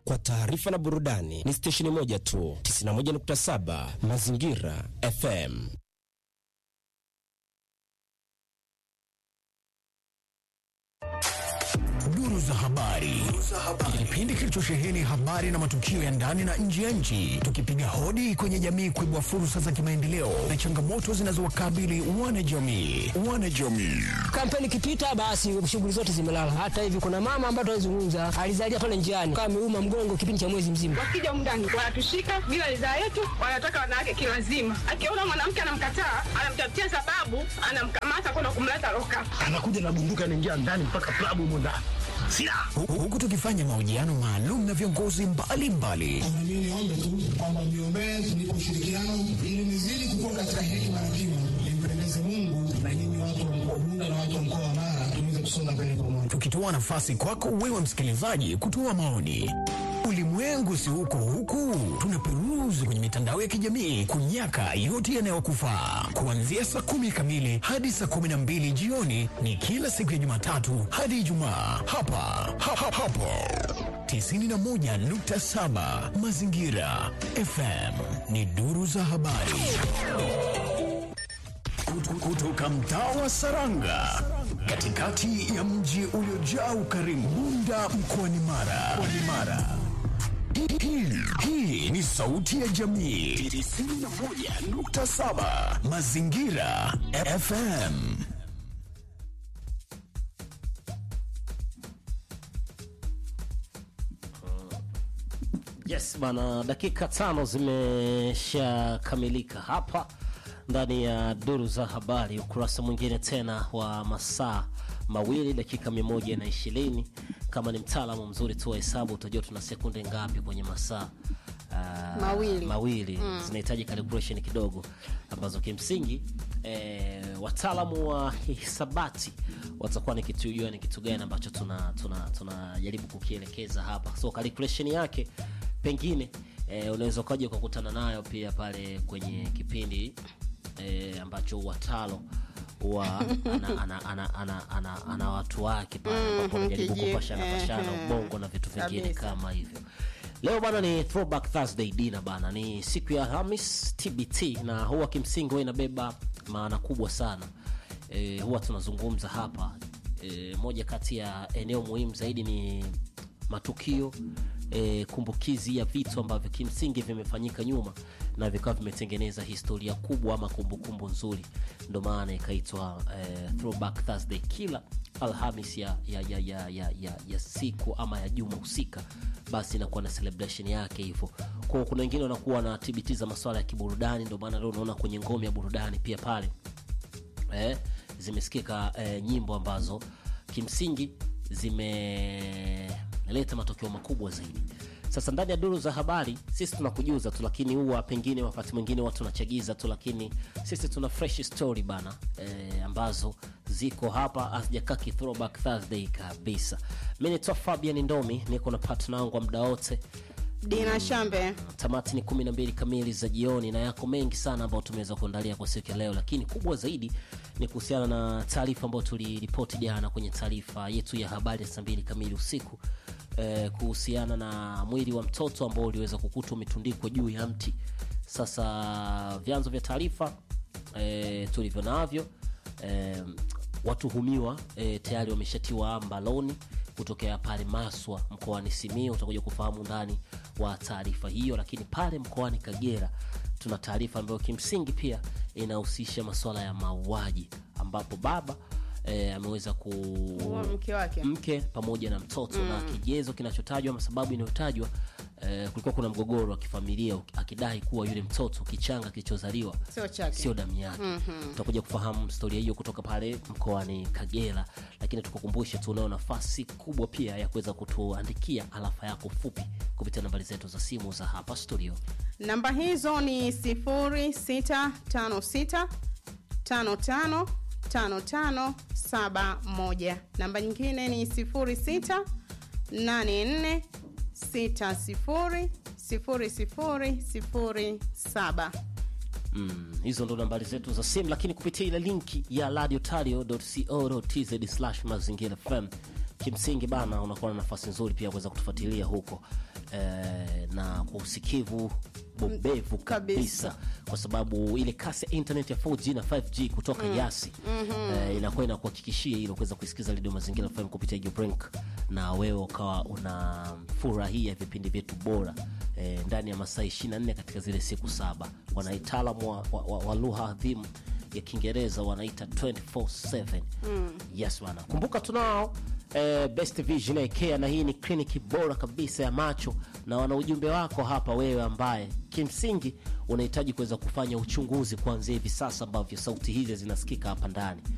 kwa taarifa na burudani ni stesheni moja tu, 91.7 Mazingira FM. Duru za habari, kipindi kilichosheheni habari na matukio ya ndani na nje ya nchi, tukipiga hodi kwenye jamii kuibua fursa za kimaendeleo na changamoto zinazowakabili wanajamii. Wanajamii Kampeni ikipita, basi shughuli zote zimelala. Hata hivi kuna mama ambaye tunazungumza alizalia pale njiani, kama ameuma mgongo kipindi cha mwezi mzima. Wakija mndani wanatushika bila ridhaa yetu, wanataka wanawake kilazima. Akiona mwanamke anamkataa, anamtafutia sababu, anamkamata kwenda kumleta loka. anakuja na bunduki anaingia ndani mpaka klabu humo ndani silaha Hu- huku tukifanya mahojiano maalum na viongozi mbalimbali Na mimi niombe tu kwamba mniombee tunipe ushirikiano ili nizidi kukua katika hekima na kima, nimpendeze Mungu na nyinyi watu wa mkoa Bunda na watu wa mkoa wa Mara tuweze kusonga mbele pamoja. tukitoa nafasi kwako wewe msikilizaji kutoa maoni. Ulimwengu si huko huku, tunaperuzi kwenye mitandao ya kijamii kunyaka yote yanayokufaa. Kuanzia saa kumi kamili hadi saa kumi na mbili jioni ni kila siku ya Jumatatu hadi Ijumaa hapa ha, ha, hapo 91.7 Mazingira FM ni duru za habari Kutu- kutoka mtaa wa Saranga katikati ya mji uliojaa ukarimu Bunda mkoani Mara. Mkoani Mara. Hii- hii- Hii ni sauti ya jamii 91.7 Mazingira FM. Yes bana, dakika tano zimeshakamilika hapa ndani ya duru za habari, ukurasa mwingine tena wa masaa mawili dakika mia moja na ishirini. Kama ni mtaalamu mzuri tu wa hesabu utajua tuna sekunde ngapi kwenye masaa ah, Mawili. mawili. Zinahitaji calculation kidogo ambazo kimsingi eh, wataalamu wa hisabati watakuwa ni kitujua ni kitu gani ambacho tunajaribu tuna, tuna tunajaribu kukielekeza hapa, so calculation yake pengine eh, unaweza ukaja ukakutana nayo pia pale kwenye kipindi eh, ambacho watalo wa ana, ana, ana, ana, ana, ana watu wake pale ambapo anajaribu kiji- kupashana pashana ehe. ubongo na vitu vingine Kabisa. kama hivyo leo bana ni throwback thursday dina bana ni siku ya hamis tbt na huwa kimsingi huwa inabeba maana kubwa sana e, huwa tunazungumza hapa e, moja kati ya eneo muhimu zaidi ni matukio e, kumbukizi ya vitu ambavyo kimsingi vimefanyika nyuma na vikawa vimetengeneza historia kubwa ama kumbukumbu nzuri ndo maana ikaitwa e, throwback thursday kila alhamis ya, ya, ya, ya, ya, ya, ya siku ama ya juma husika basi inakuwa na celebration yake hivyo kwao kuna wengine wanakuwa na tbt za maswala ya kiburudani ndio maana leo unaona kwenye ngome ya burudani pia pale eh, zimesikika eh, nyimbo ambazo kimsingi zimeleta matokeo makubwa zaidi sasa ndani ya duru za habari sisi tunakujuza tu lakini huwa pengine wakati mwingine watu wanachagiza tu lakini sisi tuna fresh story bana eh, ambazo ziko hapa hazijakaa ki throwback thursday kabisa mi nitoa fabian ndomi niko na partner wangu wa muda wote Dina Shambe. tamati ni kumi na mbili kamili za jioni na yako mengi sana ambayo tumeweza kuandalia kwa siku ya leo lakini kubwa zaidi ni kuhusiana na taarifa ambayo tuliripoti jana kwenye taarifa yetu ya habari ya saa mbili kamili usiku eh, kuhusiana na mwili wa mtoto ambao uliweza kukutwa umetundikwa juu ya mti sasa vyanzo vya taarifa eh, tulivyo navyo eh, watuhumiwa eh, tayari wameshatiwa mbaloni kutokea pale Maswa mkoani Simiyu. Utakuja kufahamu ndani wa taarifa hiyo, lakini pale mkoani Kagera tuna taarifa ambayo kimsingi pia inahusisha masuala ya mauaji ambapo baba eh, ameweza ku Wa mke wake. mke pamoja na mtoto na kigezo kinachotajwa ama sababu inayotajwa eh, kulikuwa kuna mgogoro wa kifamilia akidai kuwa yule mtoto kichanga kilichozaliwa Sio chake. sio damu yake tutakuja kufahamu historia hiyo kutoka pale mkoani kagera lakini tukukumbushe tu unayo nafasi kubwa pia ya kuweza kutuandikia alafa yako fupi kupitia nambari zetu za simu za hapa studio Namba hizo ni 0656 55 5571. Namba nyingine ni 06 84 60 00 07. mm, hizo ndo nambari zetu za simu lakini kupitia ile linki ya radiotario co tz mazingira fm kimsingi bana unakuwa na nafasi nzuri pia kuweza kutufuatilia huko eh, na kwa usikivu bobevu kabisa, kwa sababu ile kasi ya internet ya 4G na 5G kutoka Mm. Yasi Mhm. eh, inakuwa inakuhakikishia hilo kuweza kuisikiza redio Mazingira FM kupitia Ubrink na wewe ukawa unafurahia vipindi vyetu bora eh, ndani ya masaa 24 katika zile siku saba. Wanaitaalamu wa, wa, wa, wa lugha adhimu ya Kiingereza wanaita 24/7. Mm. Yes bwana, kumbuka tunao eh, Best Vision Eye Care na hii ni kliniki bora kabisa ya macho, na wana ujumbe wako hapa, wewe ambaye kimsingi unahitaji kuweza kufanya uchunguzi kuanzia hivi sasa ambavyo sauti hizi zinasikika hapa ndani